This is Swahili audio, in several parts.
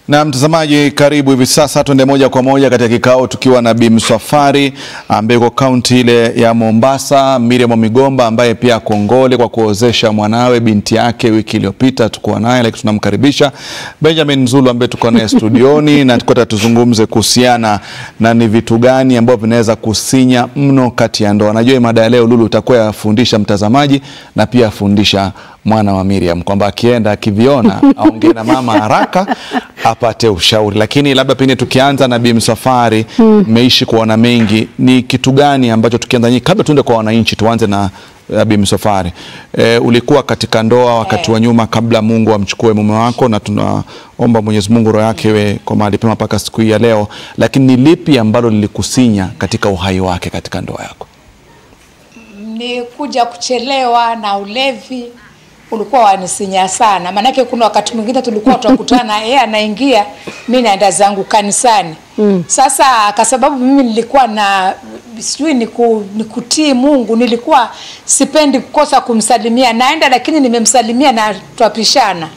Na mtazamaji, karibu hivi sasa, tuende moja kwa moja katika kikao tukiwa na Bi Msafwari ambaye yuko kaunti ile ya Mombasa, Miriam Migomba ambaye pia kongole kwa kuozesha mwanawe binti yake wiki iliyopita, tukuwa naye lakini tunamkaribisha Benjamin Zulu ambaye tuko naye studioni na tukota tuzungumze kuhusiana na ni vitu gani ambavyo vinaweza kusinya mno kati ya ndoa. Najua mada ya leo Lulu utakuwa yafundisha mtazamaji na pia afundisha mwana wa Miriam kwamba akienda akiviona aongee na mama haraka apate ushauri. Lakini labda pengine tukianza na Bi Msafwari, mmeishi kuona mengi, ni kitu gani ambacho tukianza nyinyi, kabla tuende kwa wananchi, tuanze na uh, Bi Msafwari. E, ulikuwa katika ndoa wakati wa nyuma kabla Mungu amchukue mume wako, na tunaomba Mwenyezi Mungu roho yake iwe kwa mahali pema mpaka siku hii ya leo, lakini ni lipi ambalo lilikusinya katika uhai wake katika ndoa yako? ni kuja kuchelewa na ulevi ulikuwa wanisinya sana, maanake kuna wakati mwingine tulikuwa tunakutana, yeye anaingia, mi naenda zangu kanisani mm. Sasa kwa sababu mimi nilikuwa na sijui niku, nikutii Mungu, nilikuwa sipendi kukosa kumsalimia, naenda lakini nimemsalimia na twapishana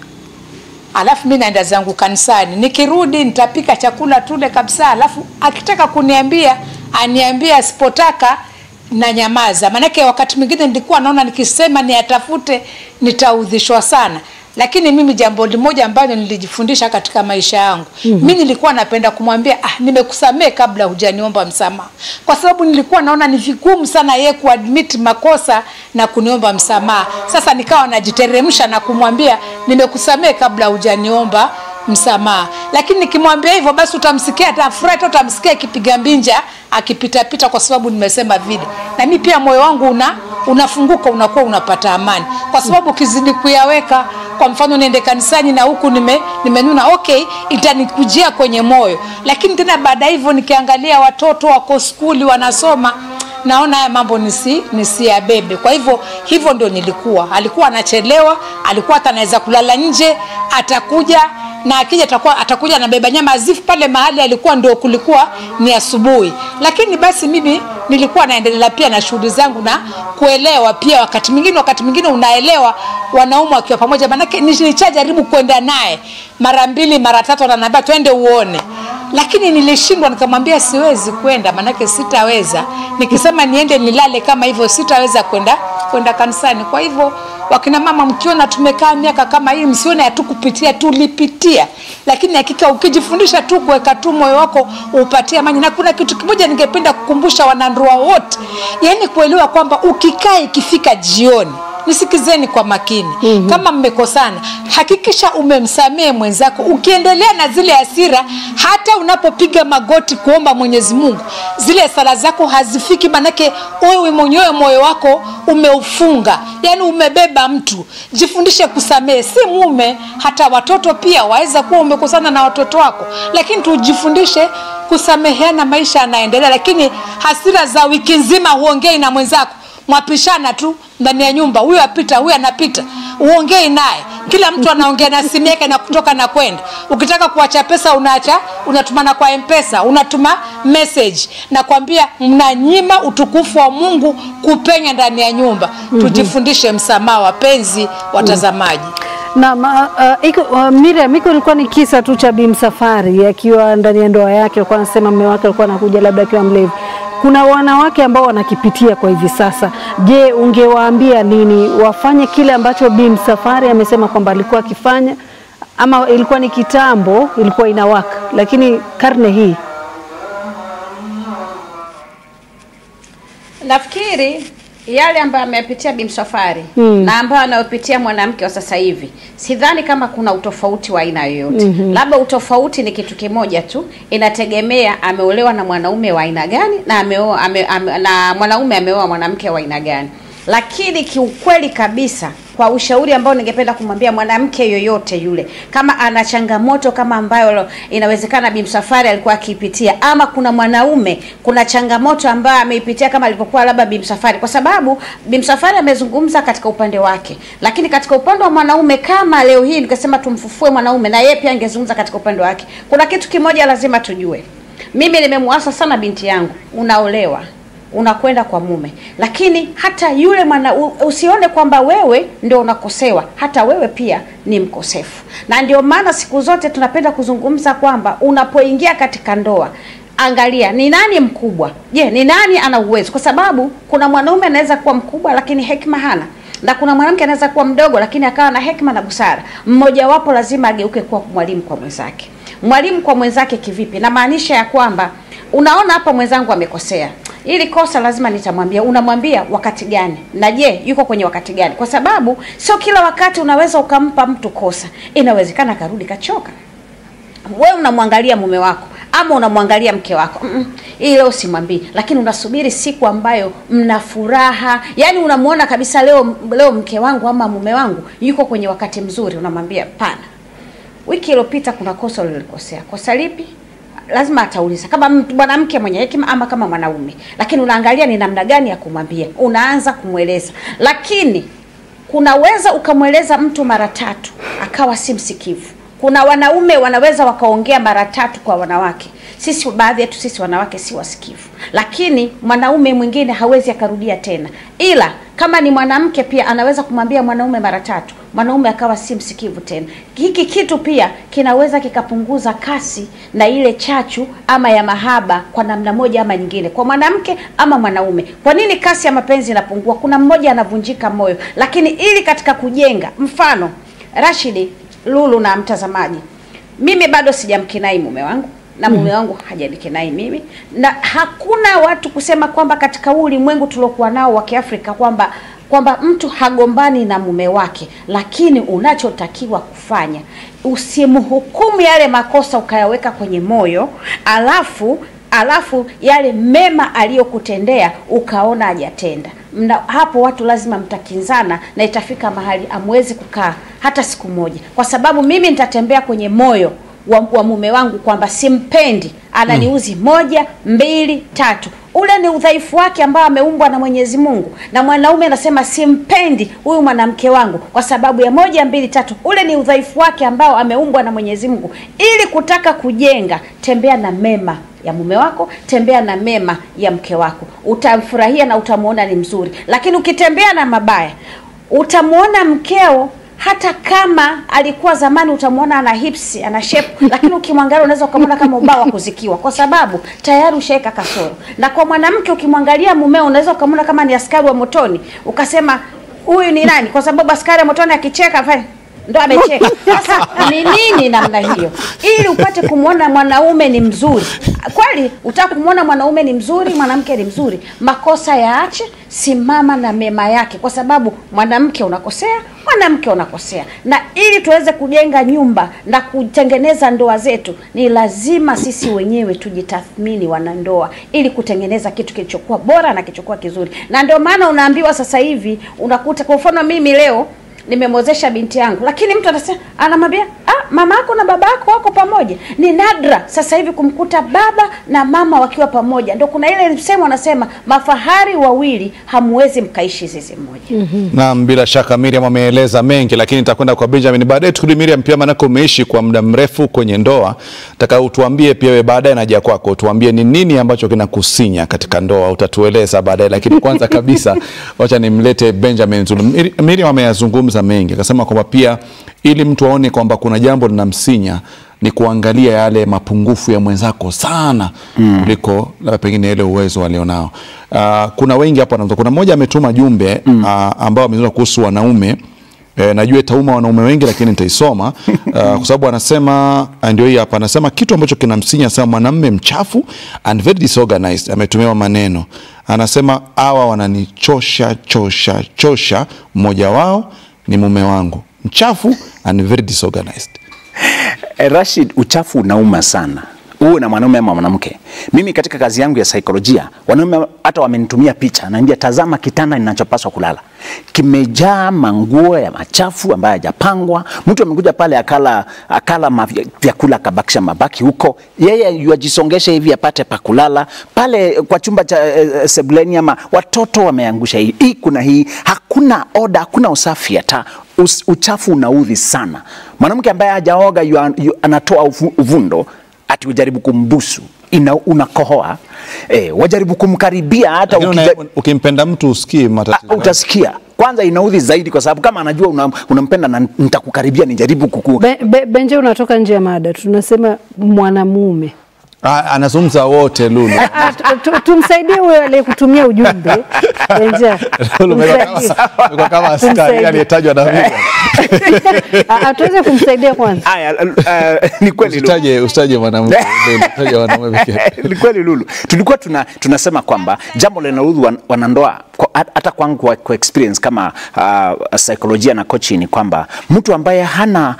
alafu mi naenda zangu kanisani, nikirudi nitapika chakula tule kabisa, alafu akitaka kuniambia aniambie, asipotaka na nyamaza. Maanake wakati mwingine nilikuwa naona nikisema niyatafute nitaudhishwa sana, lakini mimi jambo limoja ambalo nilijifundisha katika maisha yangu mm -hmm. mi nilikuwa napenda kumwambia ah, nimekusamehe kabla hujaniomba msamaha, kwa sababu nilikuwa naona ni vigumu sana yeye kuadmit makosa na kuniomba msamaha. Sasa nikawa najiteremsha na kumwambia nimekusamehe kabla hujaniomba msamaha, lakini nikimwambia hivyo basi utamsikia atafurahi, utamsikia akipiga mbinja akipitapita, kwa sababu nimesema vile, na mimi pia moyo wangu una unafunguka, unakuwa unapata amani, kwa sababu ukizidi kuyaweka, kwa mfano niende kanisani na huku nime nimenuna, okay, itanikujia kwenye moyo, lakini tena baada hivyo nikiangalia watoto wako skuli wanasoma naona haya mambo nisi nisiyabebe. Kwa hivyo hivyo ndio nilikuwa, alikuwa anachelewa, alikuwa hata anaweza kulala nje, atakuja na akija atakuwa atakuja anabeba nyama azifu pale mahali alikuwa ndio kulikuwa ni asubuhi, lakini basi mimi nilikuwa naendelea pia na shughuli zangu na kuelewa pia. Wakati mwingine wakati mwingine unaelewa wanaume wakiwa pamoja, manake nilichajaribu kwenda naye mara mbili mara tatu, ananiambia twende uone, lakini nilishindwa, nikamwambia siwezi kwenda, manake sitaweza. Nikisema niende nilale kama hivyo, sitaweza kwenda kwenda kanisani. Kwa hivyo wakina mama mkiona tumekaa miaka kama hii, msione hatukupitia, tulipitia, lakini hakika ukijifundisha tu kuweka tu moyo wako upatie amani. Na kuna kitu kimoja ningependa kukumbusha wanandoa wote, yaani kuelewa kwamba ukikaa ikifika jioni nisikizeni kwa makini mm -hmm. Kama mmekosana, hakikisha umemsamehe mwenzako. Ukiendelea na zile hasira, hata unapopiga magoti kuomba Mwenyezi Mungu, zile sala zako hazifiki, manake wewe mwenyewe moyo wako umeufunga, yani umebeba mtu. Jifundishe kusamehe, si mume, hata watoto pia. Waweza kuwa umekosana na watoto wako, lakini tujifundishe kusameheana, maisha yanaendelea. Lakini hasira za wiki nzima huongei na mwenzako mwapishana tu ndani ya nyumba, huyu apita, huyu anapita, uongei naye. Kila mtu anaongea na simu yake na kutoka na kwenda. Ukitaka kuacha pesa unaacha, unatumana kwa M-Pesa, unatuma message na kwambia, mnanyima utukufu wa Mungu kupenya ndani ya nyumba. mm -hmm. Tujifundishe msamaha, wapenzi watazamaji. Na uh, iko uh, Miriam, iko ilikuwa ni kisa tu cha Bi Msafwari akiwa ndani ya ndoa yake, alikuwa anasema mume wake alikuwa anakuja labda akiwa mlevi kuna wanawake ambao wanakipitia kwa hivi sasa. Je, ungewaambia nini? Wafanye kile ambacho Bi Msafwari amesema kwamba alikuwa akifanya, ama ilikuwa ni kitambo, ilikuwa inawaka, lakini karne hii nafikiri yale ambayo ameyapitia Bi Msafwari hmm. na ambayo anayopitia mwanamke wa sasa hivi, sidhani kama kuna utofauti wa aina yoyote. mm -hmm. Labda utofauti ni kitu kimoja tu, inategemea ameolewa na mwanaume wa aina gani na ameoa ame, ame, na mwanaume ameoa mwanamke wa aina gani. Lakini kiukweli kabisa kwa ushauri ambao ningependa kumwambia mwanamke yoyote yule, kama ana changamoto kama ambayo inawezekana Bi Msafwari alikuwa akiipitia, ama kuna mwanaume kuna changamoto ambayo ameipitia kama alivyokuwa labda Bi Msafwari, kwa sababu Bi Msafwari amezungumza katika upande wake, lakini katika upande wa mwanaume, kama leo hii nikasema tumfufue mwanaume, na yeye pia angezungumza katika upande wake. Kuna kitu kimoja lazima tujue, mimi nimemwasa sana binti yangu, unaolewa unakwenda kwa mume, lakini hata yule mwana u- usione kwamba wewe ndio unakosewa, hata wewe pia ni mkosefu. Na ndio maana siku zote tunapenda kuzungumza kwamba unapoingia katika ndoa angalia ni nani mkubwa. Je, ni nani ana uwezo? Kwa sababu kuna mwanaume anaweza kuwa mkubwa lakini hekima hana, na kuna mwanamke anaweza kuwa mdogo lakini akawa na hekima na busara. Mmojawapo lazima ageuke kuwa mwalimu kwa mwenzake. Mwalimu kwa mwenzake kivipi? Namaanisha ya kwamba unaona hapa mwenzangu amekosea, ili kosa lazima nitamwambia. Unamwambia wakati gani? Na je, yuko kwenye wakati gani? Kwa sababu sio kila wakati unaweza ukampa mtu kosa, inawezekana akarudi kachoka wewe unamwangalia mume wako ama unamwangalia mke wako mm -mm. Hii leo simwambii, lakini unasubiri siku ambayo mna furaha, yani unamuona kabisa leo leo mke wangu ama mume wangu yuko kwenye wakati mzuri, unamwambia pana, wiki iliyopita kuna kosa ulilikosea. Kosa lipi? Lazima atauliza kama mtu- mwanamke mwenye hekima ama kama mwanaume, lakini unaangalia ni namna gani ya kumwambia, unaanza kumweleza, lakini kunaweza ukamweleza mtu mara tatu akawa si msikivu. Kuna wanaume wanaweza wakaongea mara tatu kwa wanawake. Sisi baadhi yetu sisi wanawake si wasikivu, lakini mwanaume mwingine hawezi akarudia tena, ila kama ni mwanamke pia anaweza kumwambia mwanaume mara tatu, mwanaume akawa si msikivu tena. Hiki kitu pia kinaweza kikapunguza kasi na ile chachu ama ya mahaba kwa namna moja ama nyingine, kwa mwanamke ama mwanaume. Kwa nini kasi ya mapenzi inapungua? Kuna mmoja anavunjika moyo, lakini ili katika kujenga, mfano Rashidi, Lulu na mtazamaji, mimi bado sijamkinai mume wangu na mume wangu hajanikinai mimi, na hakuna watu kusema kwamba katika huu ulimwengu tuliokuwa nao wa Kiafrika kwamba kwamba mtu hagombani na mume wake, lakini unachotakiwa kufanya usimhukumu yale makosa ukayaweka kwenye moyo, alafu alafu yale mema aliyokutendea ukaona hajatenda. Mna, hapo watu lazima mtakinzana na itafika mahali amwezi kukaa hata siku moja, kwa sababu mimi nitatembea kwenye moyo wa, wa mume wangu kwamba simpendi, ananiuzi moja mbili tatu. Ule ni udhaifu wake ambao ameumbwa na Mwenyezi Mungu, na mwanaume anasema simpendi huyu mwanamke wangu kwa sababu ya moja mbili tatu. Ule ni udhaifu wake ambao ameumbwa na Mwenyezi Mungu. Ili kutaka kujenga, tembea na mema ya mume wako, tembea na mema ya mke wako, utamfurahia na utamwona ni mzuri. Lakini ukitembea na mabaya, utamwona mkeo hata kama alikuwa zamani utamwona ana hips ana shape, lakini ukimwangalia unaweza ukamwona kama ubao wa kuzikiwa, kwa sababu tayari ushaweka kasoro. Na kwa mwanamke ukimwangalia mumeo unaweza ukamwona kama ni askari wa motoni, ukasema huyu ni nani? Kwa sababu askari wa motoni akicheka afanye ndo amecheka. Sasa ni nini namna hiyo, ili upate kumwona mwanaume ni mzuri kweli? Utaka kumwona mwanaume ni mzuri, mwanamke ni mzuri, makosa yaache, simama na mema yake, kwa sababu mwanamke unakosea, mwanamke unakosea. Na ili tuweze kujenga nyumba na kutengeneza ndoa zetu, ni lazima sisi wenyewe tujitathmini, wanandoa, ili kutengeneza kitu kilichokuwa bora na kilichokuwa kizuri. Na ndio maana unaambiwa sasa hivi, unakuta kwa mfano mimi leo nimemwozesha binti yangu, lakini mtu anasema anamwambia ah, mama yako na baba yako wako pamoja. Ni nadra sasa hivi kumkuta baba na mama wakiwa pamoja. Ndio kuna ile msemo wanasema mafahari wawili hamwezi mkaishi zizi moja. Naam, bila shaka Miriam ameeleza mengi, lakini nitakwenda kwa Benjamin baadaye. Tukirudi Miriam, pia manake umeishi kwa muda mrefu kwenye ndoa, nataka utuambie pia wewe baadaye, naja kwako, tuambie ni nini ambacho kinakusinya katika ndoa, utatueleza baadaye. Lakini kwanza kabisa, wacha nimlete Benjamin Zulu. Miri- Miriam ameyazungumza mengi, akasema kwamba pia ili mtu aone kwamba kuna jambo linamsinya ni kuangalia yale mapungufu ya mwenzako sana kuliko labda pengine ile uwezo alionao. Uh, kuna wengi hapa wanazungumza. Kuna mmoja ametuma jumbe mm. uh, ambao amezungumza kuhusu wanaume E, najua itauma wanaume wengi lakini nitaisoma uh, kwa sababu anasema ah, ndio hii hapa, anasema kitu ambacho kinamsinya sana mwanamume mchafu and very disorganized. Ametumiwa maneno, anasema hawa wananichosha chosha chosha, mmoja wao ni mume wangu mchafu and very disorganized. Eh, Rashid, uchafu unauma sana uwe na mwanaume ama mwanamke. Mimi katika kazi yangu ya saikolojia, wanaume hata wamenitumia picha, naambia tazama kitanda ninachopaswa kulala kimejaa manguo ya machafu ambayo hajapangwa. Mtu amekuja pale akala akala mavya- vyakula akabakisha mabaki huko, yeye yuajisongesha hivi apate pa kulala pale kwa chumba cha eh, sebuleni, ama watoto wameangusha hii hii, kuna hii, hakuna oda, hakuna usafi hata Us, uchafu unaudhi sana. Mwanamke ambaye hajaoga yu, yu, anatoa uvu- uvundo ati ujaribu kumbusu ina, unakohoa eh, wajaribu kumkaribia hata Lakini ukija, una- ukimpenda mtu usikii matatizo Ah, utasikia kwanza inaudhi zaidi kwa sababu kama anajua una- unampenda na nitakukaribia nijaribu kuku Be, be, Benje, unatoka nje ya mada, tunasema mwanamume Ah, anazungumza wote Lulu. Ah, tu- tu- tumsaidie huyo aliyekutumia ujumbe Benje, Lulu, umekuwa tumsaidie. kama- umekuwa kama askari Tumsaidie. aliyetajwa na mimi. Ah, ah, tuweze kumsaidia kwanza. Aya, uh, ni kweli Lulu. Usitaje usitaje mwanamke, Lulu, taja wanaume pekee. ni kweli Lulu, tulikuwa tuna, tunasema kwamba jambo linaloudhi wan, wanandoa kwa- hata kwangu kwa, kwa experience kama uh, saikolojia na coaching ni kwamba mtu ambaye hana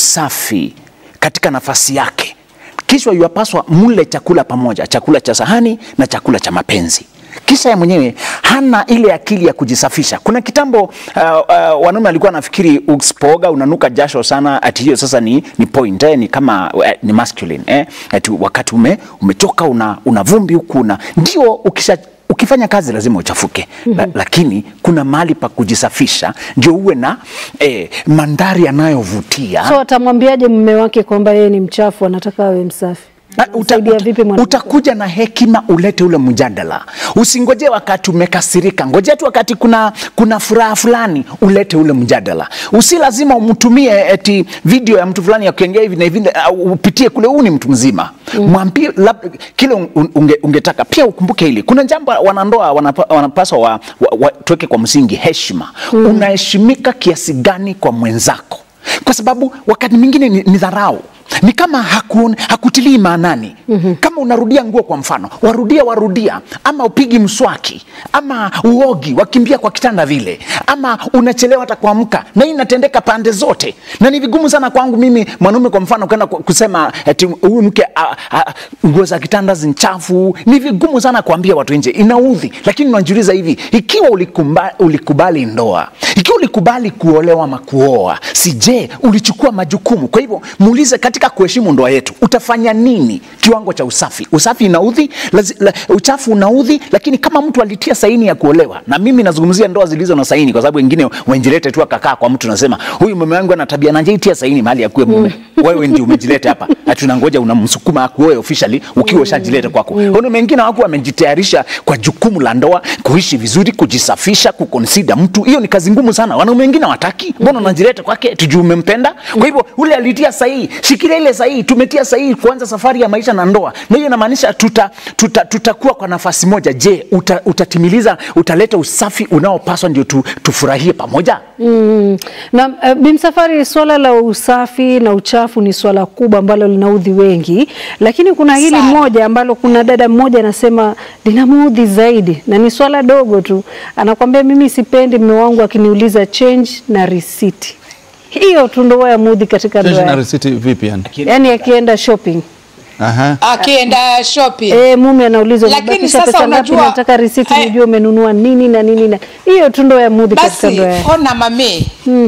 usafi katika nafasi yake, kisha yuapaswa mle chakula pamoja, chakula cha sahani na chakula cha mapenzi kisha ya mwenyewe hana ile akili ya kujisafisha. Kuna kitambo uh, uh, wanaume alikuwa anafikiri usipooga unanuka jasho sana, ati hiyo sasa ni, ni point eh, ni kama uh, ni masculine eh, ati wakati ume, umechoka una, una vumbi huku una ndio ukisha ukifanya kazi lazima uchafuke la, lakini kuna mahali pa kujisafisha ndio uwe na eh, mandhari yanayovutia So atamwambiaje mume wake kwamba yeye ni mchafu, anataka awe msafi? Na uta, Utamsaidia uta, vipi mwanamke? utakuja na hekima ulete ule mjadala. Usingoje wakati umekasirika, ngojea tu wakati kuna, kuna furaha fulani ulete ule mjadala. Usi lazima umtumie eti video ya mtu fulani akiongea hivi na hivi au upitie kule, huu ni mtu mzima mm. Mwambie lab- kile un- unge, ungetaka. Pia ukumbuke hili, kuna jambo wanandoa wanapa, wanapaswa wa, wa, wa, tuweke kwa msingi heshima mm. Unaheshimika kiasi gani kwa mwenzako? Kwa sababu wakati mwingine ni, ni dharau ni kama haku, hakutilii maanani mm-hmm. Kama unarudia nguo kwa mfano, warudia warudia, ama upigi mswaki, ama uogi, wakimbia kwa kitanda vile, ama unachelewa hata kuamka, na hii inatendeka pande zote, na ni vigumu sana kwangu mimi mwanaume kwa mfano kwenda ku- kusema eti huyu mke a- a- nguo za kitanda zinchafu. Ni vigumu sana kuambia watu nje, inaudhi. Lakini unajiuliza hivi, ikiwa ulikubali, ulikubali ndoa, ikiwa ulikubali kuolewa ama kuoa, si je, ulichukua majukumu? Kwa hivyo muulize katika kuheshimu ndoa yetu utafanya nini kiwango cha usafi usafi inaudhi lazi, la, uchafu unaudhi lakini kama mtu alitia saini ya kuolewa na mimi nazungumzia ndoa zilizo na saini kwa sababu wengine wenjilete tu akakaa kwa mtu nasema huyu mume wangu ana tabia nanje itia saini mahali akuwe mume wewe ndio umejileta hapa hatunangoja unamsukuma akuoe officially ukiwa ushajileta kwako mm. wengine wako wamejitayarisha kwa jukumu la ndoa kuishi vizuri kujisafisha kukonsida mtu hiyo ni kazi ngumu sana wanaume wengine wataki mbona unajileta kwake tujuu umempenda kwa hivyo ule alitia sahihi shikilia ile sahihi tumetia sahihi kuanza safari ya maisha na ndoa na hiyo inamaanisha tuta, tuta, tutakuwa kwa nafasi moja je uta, utatimiliza utaleta usafi unaopaswa ndio tu, tufurahie pamoja Mm. Na uh, Bimsafari, swala la usafi na uchafu ni swala kubwa ambalo linaudhi wengi, lakini kuna hili Sana. moja ambalo kuna dada mmoja anasema linamuudhi zaidi, na ni swala dogo tu. Anakwambia mimi sipendi mume wangu akiniuliza change na risiti. Hiyo tu ndio yamuudhi katika Change ndoa na yake. risiti vipi yani? yaani akienda shopping Aha. akienda shopping Eh, mume anaulizwa Lakini umebakisha sasa pesa ngapi, unajua- nataka risiti eh, nijue umenunua nini na nini na hiyo tu ndio yamuudhi katika basi ndoa yake. ona mami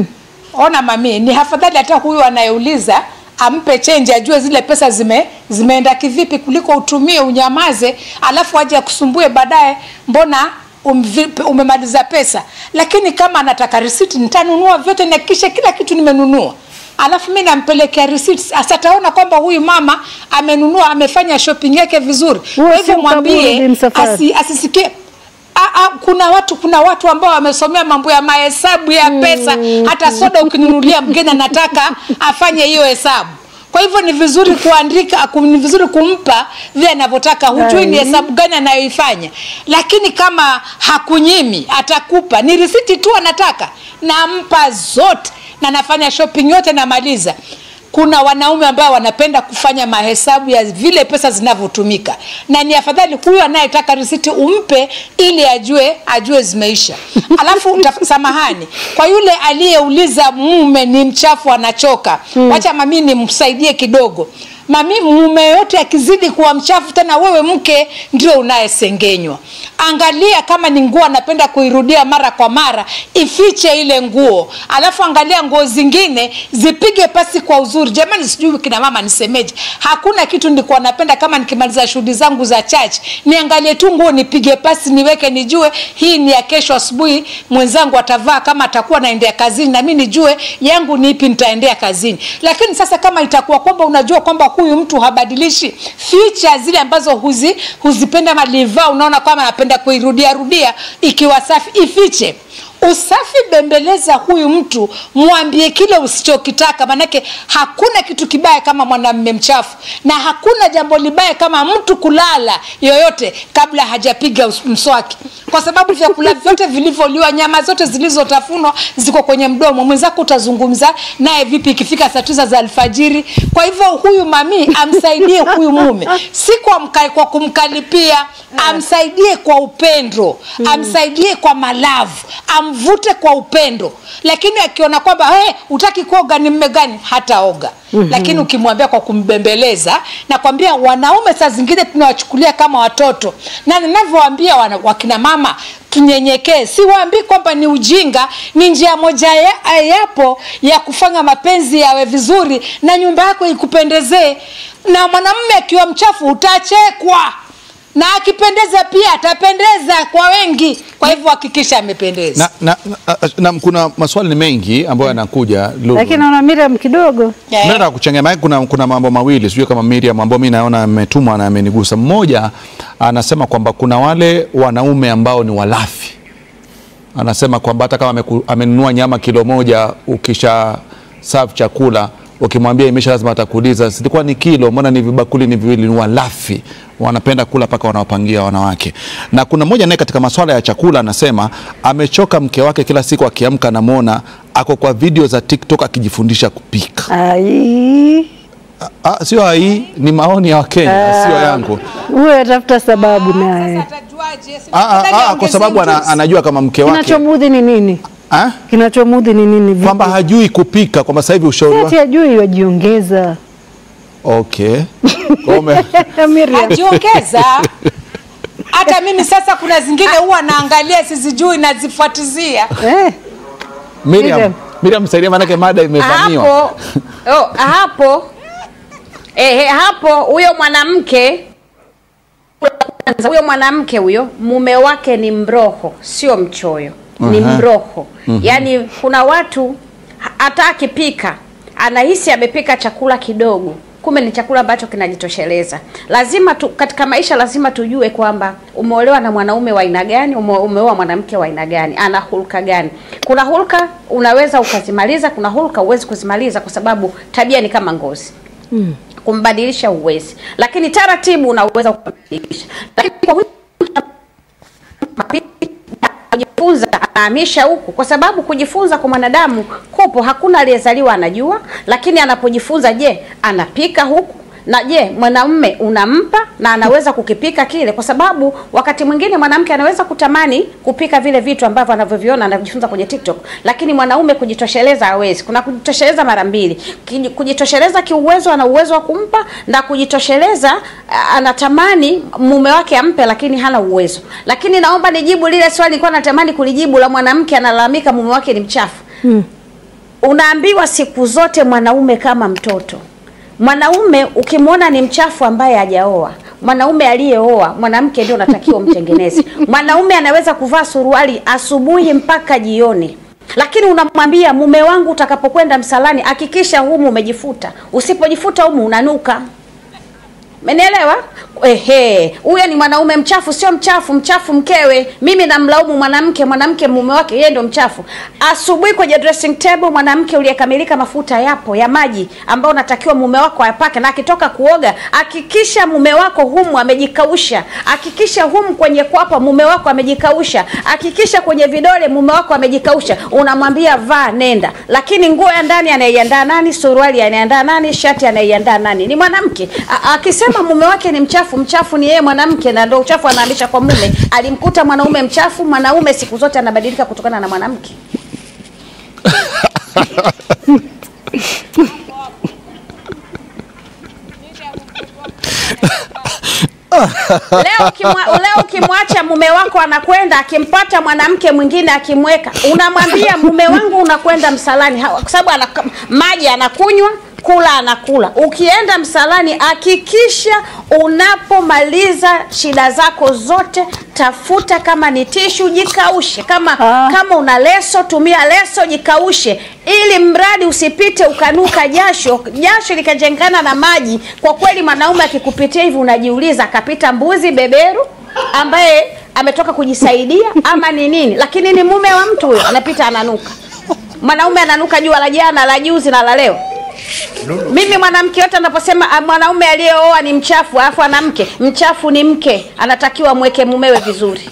ona mami ni afadhali hata huyu anayeuliza ampe chenji ajue zile pesa zime zimeenda kivipi kuliko utumie unyamaze alafu aje akusumbue baadaye mbona umvi- umemaliza pesa lakini kama anataka risiti nitanunua vyote nihakikishe kila kitu nimenunua alafu mi nampelekea receipt sasa ataona kwamba huyu mama amenunua amefanya shopping yake vizuri Huo kwa si hivyo ukaburi, mwambie Bi Msafwari. asi, asisikie A, a, kuna watu kuna watu ambao wamesomea mambo ya mahesabu ya pesa hata soda ukinunulia mgeni anataka afanye hiyo hesabu kwa hivyo ni vizuri kuandika ku- ni vizuri kumpa vile anavyotaka hujui ni Ai. hesabu gani anayoifanya lakini kama hakunyimi atakupa ni risiti tu anataka nampa zote na nafanya shopping yote namaliza kuna wanaume ambao wanapenda kufanya mahesabu ya vile pesa zinavyotumika na ni afadhali huyu anayetaka risiti umpe ili ajue ajue zimeisha alafu utaf- samahani kwa yule aliyeuliza mume ni mchafu anachoka wacha mami nimsaidie kidogo mami mume yote akizidi kuwa mchafu tena wewe mke ndio unayesengenywa angalia kama ni nguo anapenda kuirudia mara kwa mara ifiche ile nguo alafu angalia nguo zingine zipige pasi kwa uzuri jamani sijui kina mama nisemeje hakuna kitu nilikuwa napenda kama nikimaliza shughuli zangu za church niangalie tu nguo nipige pasi niweke nijue hii ni ya kesho asubuhi mwenzangu atavaa kama atakuwa naendea kazini na mi nijue yangu ni ipi nitaendea kazini lakini sasa kama itakuwa kwamba unajua kwamba huyu mtu habadilishi feature zile ambazo huzi, huzipenda malivaa unaona kwamba anapenda kuirudia rudia ikiwa safi ifiche usafi bembeleza huyu mtu mwambie kile usichokitaka manake hakuna kitu kibaya kama mwanamme mchafu na hakuna jambo libaya kama mtu kulala yoyote kabla hajapiga us- mswaki kwa sababu vyakula vyote vilivyoliwa nyama zote zilizotafunwa ziko kwenye mdomo mwenzako utazungumza naye vipi ikifika saa tisa za alfajiri kwa hivyo huyu mami amsaidie huyu mume si kwa, mka, kwa kumkalipia amsaidie kwa upendo amsaidie kwa malavu amvute kwa upendo lakini akiona kwamba hey, utaki kuoga ni mme gani hataoga mm-hmm. lakini ukimwambia kwa kumbembeleza nakwambia wanaume saa zingine tunawachukulia kama watoto na ninavyowaambia wana- wakina mama tunyenyekee siwaambii kwamba ni ujinga ni njia moja ya, yapo ya kufanya mapenzi yawe vizuri na nyumba yako ikupendezee na mwanamume akiwa mchafu utachekwa na akipendeza pia atapendeza kwa wengi kwa hivyo hakikisha amependeza na, na, na, na kuna maswali ni mengi ambayo yanakuja Lulu. lakini naona Miriam kidogo Eh. Mimi nataka kuchangia maana kuna, kuna mambo mawili sijui kama Miriam ambao mimi naona ametumwa na amenigusa. Mmoja anasema kwamba kuna wale wanaume ambao ni walafi, anasema kwamba hata kama ameku- amenunua nyama kilo moja, ukisha serve chakula ukimwambia imesha, lazima atakuuliza silikuwa ni kilo, mbona ni vibakuli ni viwili? Ni walafi, wanapenda kula mpaka wanawapangia wanawake. Na kuna mmoja naye katika masuala ya chakula anasema amechoka mke wake, kila siku akiamka anamwona ako kwa video za TikTok akijifundisha kupika. ai Ah, sio hii ni maoni ya Wakenya, sio yangu. huyo atafuta sababu naye Ah, ah, ah, kwa sababu ana, anajua kama mke wake kinachomudhi ni nini Ah? kinachomudhi ni nini vipi? kwamba hajui kupika, kwamba sasa hivi ushauri ati wa... ajui wajiongeza okay. Ume... Miriam ajiongeza hata mimi sasa kuna zingine huwa naangalia sizijui nazifuatizia eh, Miriam, Miriam. Miriam msaidia, maanake mada imevamiwa. hapo oh, hapo eh, hapo huyo mwanamke kwanza, huyo mwanamke huyo mume wake ni mroho sio mchoyo ni Aha. mroho yaani kuna watu ha- hata akipika anahisi amepika chakula kidogo kumbe ni chakula ambacho kinajitosheleza lazima tu, katika maisha lazima tujue kwamba umeolewa na mwanaume wa aina gani ume- umeoa mwanamke wa aina gani ana hulka gani kuna hulka unaweza ukazimaliza kuna hulka huwezi kuzimaliza kwa sababu tabia ni kama ngozi kumbadilisha uwezi lakini taratibu unaweza kumbadilisha lakini kwa huyu kujifunza anahamisha huku kwa sababu kujifunza kwa mwanadamu kupo hakuna aliyezaliwa anajua lakini anapojifunza je anapika huku na je mwanamume unampa na anaweza kukipika kile kwa sababu wakati mwingine mwanamke anaweza kutamani kupika vile vitu ambavyo anavyoviona anavyojifunza kwenye tiktok lakini mwanaume kujitosheleza hawezi kuna kujitosheleza mara mbili Kiji- kujitosheleza kiuwezo ana uwezo wa kumpa na kujitosheleza a- anatamani mume wake ampe lakini hana uwezo lakini naomba nijibu lile swali nilikuwa natamani kulijibu la mwanamke analalamika mume wake ni mchafu unaambiwa siku zote mwanaume kama mtoto mwanaume ukimwona ni mchafu ambaye hajaoa mwanaume aliyeoa mwanamke ndio unatakiwa umtengeneze mwanaume anaweza kuvaa suruali asubuhi mpaka jioni lakini unamwambia mume wangu utakapokwenda msalani hakikisha humu umejifuta usipojifuta humu unanuka Umenielewa? Ehe, huyo ni mwanaume mchafu, sio mchafu, mchafu mkewe. Mimi namlaumu mwanamke, mwanamke mume wake yeye ndio mchafu. Asubuhi kwenye dressing table mwanamke uliyekamilika, mafuta yapo ya maji ambayo unatakiwa mume wako ayapake, na akitoka kuoga hakikisha mume wako humu amejikausha, hakikisha humu kwenye kwapa mume wako amejikausha, hakikisha kwenye vidole mume wako amejikausha. Unamwambia vaa, nenda, lakini nguo ya ndani anaiandaa nani? Suruali anaiandaa nani? Shati anaiandaa nani? Ni mwanamke. A- Akisema mume wake ni mchafu, mchafu ni yeye mwanamke, na ndio uchafu anahamisha kwa mume. Alimkuta mwanaume mchafu, mwanaume siku zote anabadilika kutokana na mwanamke. leo ukimwa, leo ukimwacha mume wako anakwenda akimpata mwanamke mwingine akimweka, unamwambia mume wangu unakwenda msalani, Ha- kwa sababu ana, maji anakunywa kula anakula. Ukienda msalani, hakikisha unapomaliza shida zako zote, tafuta kama ni tishu, jikaushe. Kama Ah. kama una leso, tumia leso, jikaushe, ili mradi usipite ukanuka jasho, jasho likajengana na maji. Kwa kweli, mwanaume akikupitia hivi, unajiuliza akapita mbuzi beberu ambaye ametoka kujisaidia ama ni nini? Lakini ni mume wa mtu huyo, anapita ananuka. Mwanaume ananuka jua la jana, la juzi na la leo. Mimi mwanamke yote anaposema ah, mwanaume aliyeoa ni mchafu, alafu ana mke mchafu, ni mke anatakiwa mweke mumewe vizuri.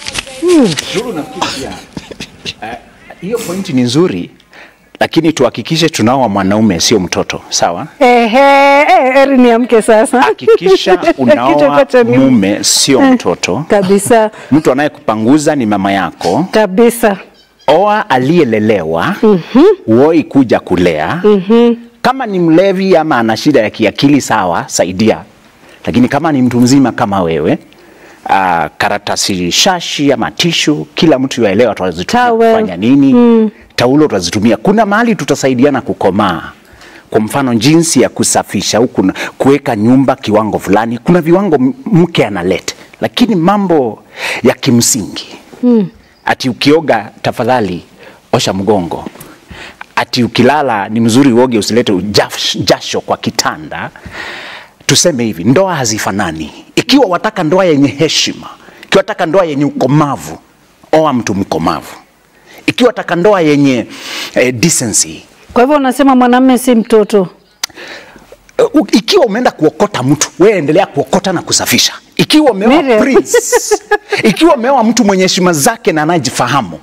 Lulu, nafikiri pia eh, hiyo pointi ni nzuri, lakini tuhakikishe tunaoa mwanaume sio mtoto, sawa? Ehe, eh, eri niamke sasa. Hakikisha unaoa Kichwa ni- mume sio mtoto. Kabisa, Mtu anayekupanguza ni mama yako. kabisa. Oa aliyelelewa, uoi kuja kulea. Kama ni mlevi ama ana shida ya kiakili, sawa, saidia. Lakini kama ni mtu mzima kama wewe Uh, karatasi shashi ama tishu, kila mtu yaelewa tutazitumia Towel. kufanya nini. Taulo tutazitumia. Kuna mahali tutasaidiana kukomaa. Kwa mfano jinsi ya kusafisha au kuna kuweka nyumba kiwango fulani, kuna viwango m- mke analeta, lakini mambo ya kimsingi ati ukioga tafadhali osha mgongo, ati ukilala ni mzuri uoge, usilete ujash- jasho kwa kitanda. Tuseme hivi, ndoa hazifanani. Ikiwa wataka ndoa yenye heshima, ikiwa wataka ndoa yenye ukomavu, oa mtu mkomavu. Ikiwa wataka ndoa yenye eh, decency, Kwa hivyo unasema mwanamume si mtoto. Uh, u- ikiwa umeenda kuokota mtu wewe endelea kuokota na kusafisha ikiwa umeoa Mire. prince ikiwa umeoa mtu mwenye heshima zake na anayejifahamu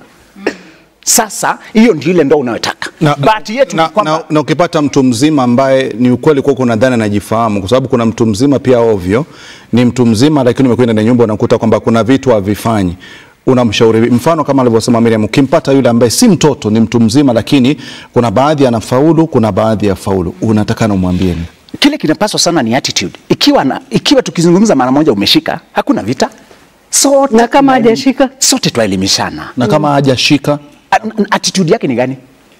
sasa hiyo ndio ile ndo unayotaka na, bahati yetu na, ni kwamba na, na ukipata mtu mzima ambaye ni ukweli kuwa kuna dhana anajifahamu, kwa sababu kuna mtu mzima pia ovyo, ni mtu mzima lakini umekwenda ndani ya nyumba unakuta kwamba kuna vitu havifanyi unamshauri vipi? mfano kama alivyosema Miriam, ukimpata yule ambaye si mtoto, ni mtu mzima, lakini kuna baadhi anafaulu, kuna baadhi ya faulu, unatakana umwambie nini? kile kinapaswa sana ni attitude ikiwa, na, ikiwa tukizungumza mara moja umeshika hakuna vita sote Na kama tunaeli- hajashika? sote twaelimishana na kama hajashika A- n- attitude yake ni gani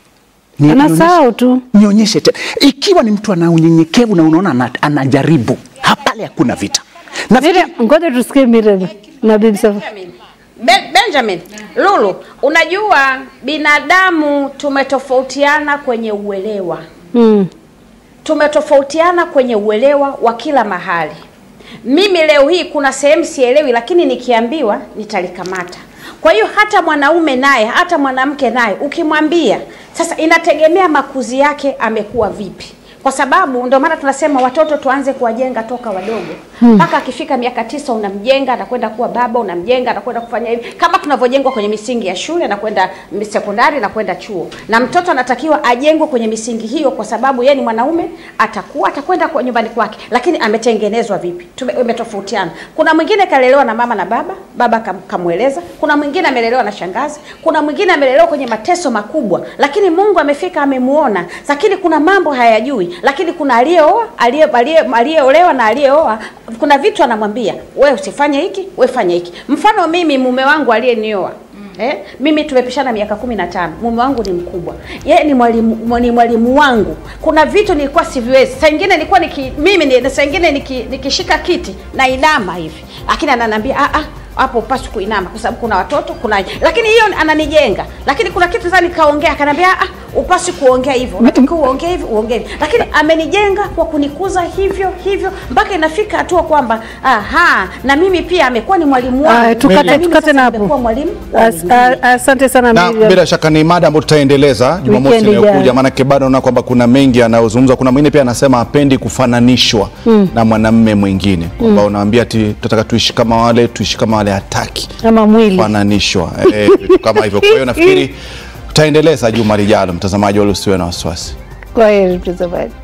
Ni- Anasahau tu. nionyeshe tena. Ikiwa ni mtu ana unyenyekevu na unaona ana, anajaribu, ha- pale hakuna vita. Na Miriam, ngoja tusikie Miriam na Bibi Safa. Ben, Benjamin Lulu, unajua binadamu tumetofautiana kwenye uelewa Mm. tumetofautiana kwenye uelewa wa kila mahali. Mimi leo hii kuna sehemu sielewi, lakini nikiambiwa nitalikamata. Kwa hiyo hata mwanaume naye, hata mwanamke naye, ukimwambia sasa, inategemea makuzi yake amekuwa vipi, kwa sababu ndio maana tunasema watoto tuanze kuwajenga toka wadogo mpaka akifika miaka tisa unamjenga anakwenda kuwa baba, unamjenga anakwenda kufanya hivi, kama tunavyojengwa kwenye misingi ya shule na kwenda sekondari na kwenda chuo. Na mtoto anatakiwa ajengwe kwenye misingi hiyo, kwa sababu yeye ni mwanaume, atakuwa atakwenda kwa nyumbani kwake, lakini ametengenezwa vipi? Tume- Tumetofautiana. Kuna mwingine kalelewa na mama na baba, baba kam, kamweleza. Kuna mwingine amelelewa na shangazi. Kuna mwingine amelelewa kwenye mateso makubwa, lakini Mungu amefika amemuona. Lakini kuna mambo hayajui, lakini kuna aliyeoa, aliye- aliye- aliyeolewa na aliyeoa, kuna vitu anamwambia wewe usifanye hiki, wewe fanye hiki. Mfano mimi mume wangu aliyenioa Eh, mimi tumepishana miaka kumi na tano. Mume wangu ni mkubwa, yeye ni mwalimu, ni mwalimu wangu. Kuna vitu nilikuwa siviwezi, saa ingine nilikuwa niki, mimi ni, saa ingine niki, nikishika kiti na inama hivi, lakini ananiambia ah ah hapo upaswi kuinama kwa sababu kuna watoto kuna lakini hiyo ananijenga lakini kuna kitu sasa nikaongea akaniambia ah upaswi kuongea hivyo unatakiwa uongee hivi uongee hivi lakini amenijenga kwa kunikuza hivyo hivyo mpaka inafika hatua kwamba aha na mimi pia amekuwa ni mwalimu wangu Ah, tukate- na mimi tukate sasa na hapo. nimekuwa mwalimu wa As- wengine. a- Asante sana na Miriam. bila shaka ni mada ambayo tutaendeleza Jumamosi Weekend inayokuja, ijayo. maanake bado naona kwamba kuna mengi yanayozungumzwa. Kuna mwingine pia anasema hapendi kufananishwa na mwanamme mwingine, kwamba unaambia ati tunataka tuishi kama wale, tuishi kama wale, hataki Ama mwili. kufananishwa eh, vitu kama hivyo. Kwa hiyo nafikiri tutaendeleza juma lijalo. Mtazamaji, wala usiwe na wasiwasi. Kwa heri mtazamaji.